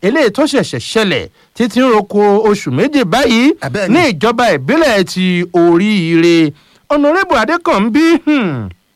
eléyìí tó ṣẹ̀ṣẹ̀ ṣẹlẹ̀ títí ń roko oṣù méje báyìí Abẹ́ẹ̀ ni. ní ìjọba ìbílẹ̀ ti oríire ọ̀nàrẹ́bù adékànbí hmm,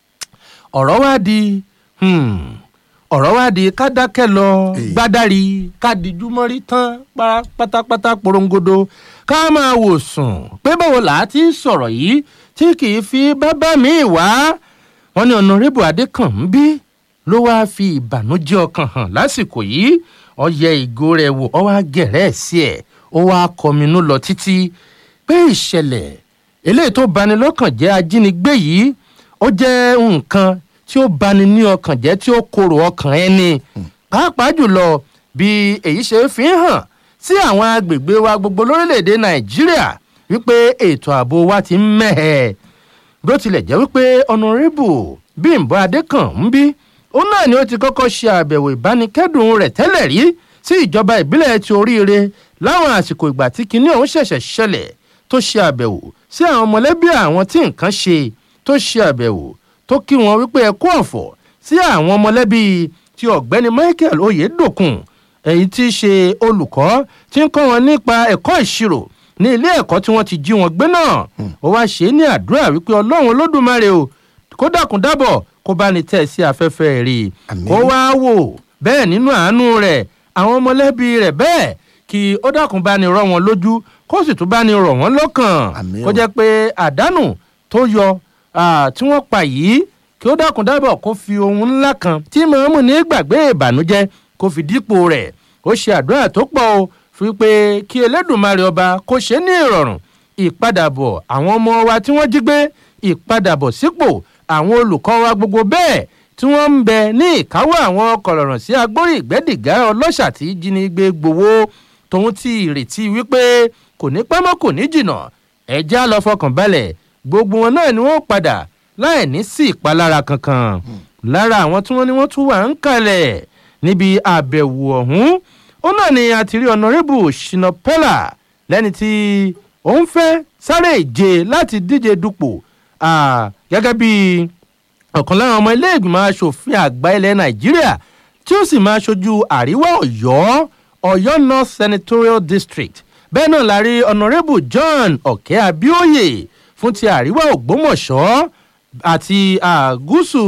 ọ̀rọ̀ wá di hmm, ọ̀rọ̀ wá di ká dákẹ́ lọ Èyí. gbádàrí ká dijú mọ́rí tán pa- pátápátá porongodo ká máa wò sùn pé báwo là á ti sọ̀rọ̀ yìí tí kì í fi bábá mi wá wọn ní ọ̀nàrẹ́bù adékànbí ló wáá fi ìbànújẹ́ ọkàn hàn lásìkò yìí ọyẹ ìgò rẹ̀ wò ọ wá gẹ̀rẹ́ sí ẹ̀ ó wá kọminú lọ títí pé ìṣẹ̀lẹ̀ eléyìí tó bani lọ́kàn jẹ́ ajínigbé yìí ó jẹ́ nǹkan tí ó bani ní ọkàn jẹ́ tí ó korò ọkàn ẹni pàápàá jùlọ bí èyí ṣe fi ń hàn sí àwọn agbègbè wa gbogbo lórílẹ̀‐èdè nàìjíríà wípé ètò ààbò wa ti ń mẹ́hẹ̀ bó tilẹ̀ jẹ́ wípé ọ̀nàrẹ́bù bímbọ́ adékànbí òun náà ni ó ti kọ́kọ́ ṣe àbẹ̀wò ìbánikẹ́dùn rẹ̀ tẹ́lẹ̀ rí sí ìjọba ìbílẹ̀ ti oríire láwọn àsìkò ìgbà tí kinní ọ̀hún ṣẹ̀ṣẹ̀ ṣẹlẹ̀ tó ṣe àbẹ̀wò sí àwọn mọ̀lẹ́bí àwọn tí nǹkan ṣe tó ṣe àbẹ̀wò tó kí wọn wípé ẹ kú ọ̀fọ̀ sí àwọn mọ̀lẹ́bí ti ọ̀gbẹ́ni michael oyedokun èyí tí í ṣe olùkọ́ tí ń kọ́ wọn nípa ẹ̀kọ́ ìṣirò ní ilé ẹ̀kọ́ tí wọ́n ti jí wọn gbé náà ó wá ṣe é ní àdúrà wípé ọlọ́run olódùmarè o kó dákun dábọ̀ kó bá ní tẹ̀ sí afẹ́fẹ́ rí i Àmín. kó wá wò bẹ́ẹ̀ nínú àánú rẹ̀ àwọn mọ̀lẹ́bí rẹ̀ bẹ́ẹ̀ kí ó dákun bá ní rọ wọn lójú kó sì tún bá ní rọ̀ wọ́n lọ́kàn Àmín kó o. jẹ́ pé àdánù tó yọ ah, tí wọ́n pa yìí kí ó dákun dábọ̀ kó fi ohun ńlá kan tí mọ̀ọ́mù ní gbàgbé ìbànújẹ́ kó fi dípò rẹ̀ ó ṣe àdúrà tó pọ̀ o fi pé kí elédùnmarè ọba kó ṣe ní ìrọ̀rùn ìpadàbọ̀ àwọn ọmọ wa tí wọ́n jí gbé ìpadàbọ̀ sípò àwọn olùkọ́ wa gbogbo bẹ́ẹ̀ tí wọ́n ń bẹ ní ìkáwọ́ àwọn kọ̀lọ̀rọ̀ sí agbórí ìgbẹ́dìgá ọlọ́ṣà tí jínigbé gbowó tòun ti ìrètí wípé kò ní pẹ́ mọ́ kò ní jìnnà ẹja lọ fọkàn balẹ̀ gbogbo wọn náà ni wọ́n padà láì ní sí ìpalára kankan lára àwọn tí wọ́n ní wọ́n tún wà ń kalẹ̀ níbi àbẹ̀wò ọ̀hún ó náà ni a ti rí ọ̀nàrẹ́bù ṣìnà pẹ́là lẹ́ni tí òun fẹ́ sáré ìje láti díje dupò ah, gẹ́gẹ́ bí ọ̀kan lára ọmọ ilé ìgbìmọ̀ asòfin àgbà ilẹ̀ nàìjíríà tí ó sì máa ṣojú àríwá ọ̀yọ́ ọ̀yọ́ north senatorial district bẹ́ẹ̀ náà la rí ọ̀nàrẹ́bù john ọ̀kẹ́ abíóyè fún ti àríwá ògbómọ̀ṣọ́ àti ah, gúúsù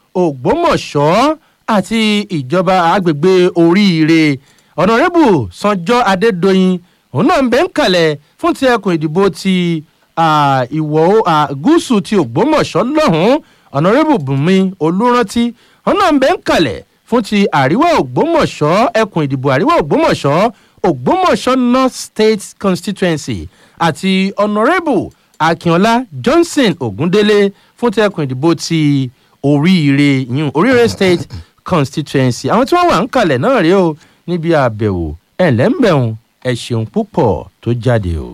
ògbómọ̀ṣọ́ àti ìjọba agbègbè oríire ọ̀nàrẹ́bù sanjọ́ adédọ́yìn òun náà ń bẹ́ ń kalẹ̀ fún ti ẹkùn ìdìbò ti ah, ìwọ̀ ah, gúúsù ti ògbómọ̀ṣọ́ lọ́hùn-ún ọ̀nàrẹ́bù bùnmi olùrántí òun náà ń bẹ́ ń kalẹ̀ fún ti àríwá ògbómọ̀ṣọ́ ẹkùn ìdìbò àríwá ògbómọ̀ṣọ́ ògbómọ̀ṣọ́ north state constituency àti ọ̀nàrẹ́bù akínọlá johnson ogundélé fún ti ẹkùn ìdìbò ti oríire yún oríire state constituency àwọn tí wọ́n wà ń kalẹ̀ náà rèé o níbi àbẹ̀wò ẹ̀ lẹ́ńbẹ̀hún ẹ̀ ṣeun púpọ̀ tó jáde o.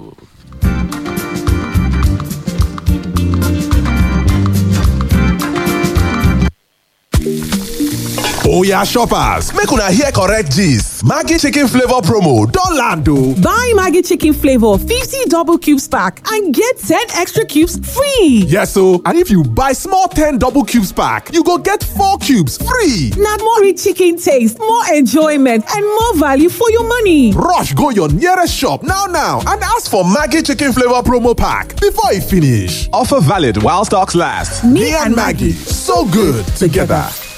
Oya shoppers, make una hear correct gist. Maggi chicken flavor promo don land o. Buy Maggie Chicken Flavor 50 double cubes pack and get 10 extra cubes free. Yes o, and if you buy small 10 double cubes pack, you go get 4 cubes free. Now more rich chicken taste, more enjoyment, and more value for your money. Rush go your nearest shop now now and ask for Maggi chicken flavor promo pack before e finish. Offer valid while stocks last. Me, and Maggie, so good together.